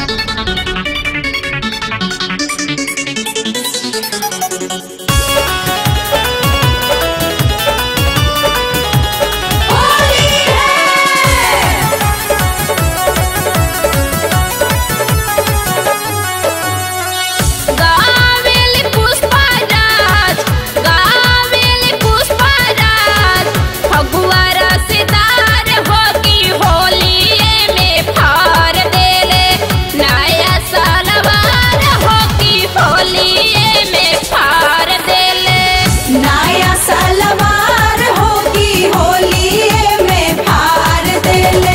गावेली पुष्पराज गावेली पुष्पराज फगुआ रसदार हो की होलिये में फार देले नया सलवार हो की होलिये में फार देले नया सलवार होगी होली में फार देले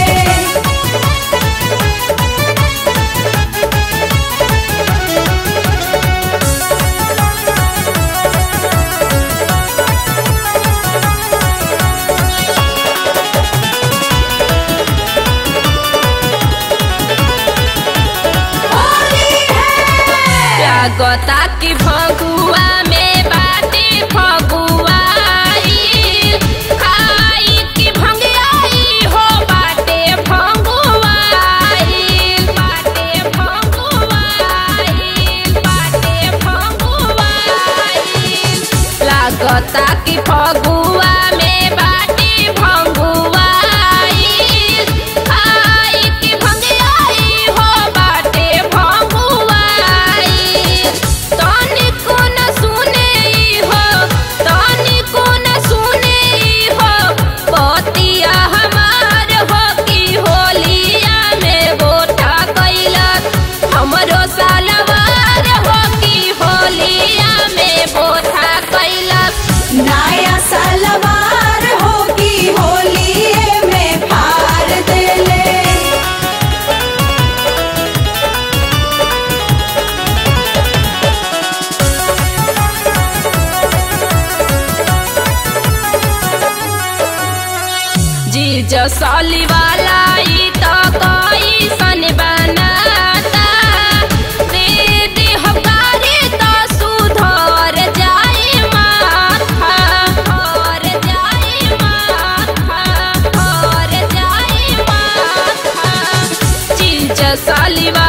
लागता कि फगुआ में बाटे फगुआई खाई कि भंगियाई हो बाटे फगुआई बाटे फगुआई बाटे फगुआई लागता कि फगुआ में बाटे भंगुआई खाई कि भंगियाई हो बाटे भंगुआई तनिको न सुने हो तनिको न सुने हो पतिया हमार हो की होलिया में गोठा कैलक हमरो सालवार हो की होलिया में गोठा कैलक नया सलवार होगी होली में फार देले जीज साली वाला ई तो कोई सन बनाता दे दे हकारी तो सुधर जाए माथा और जाए माथा और जाए माथा जीज साली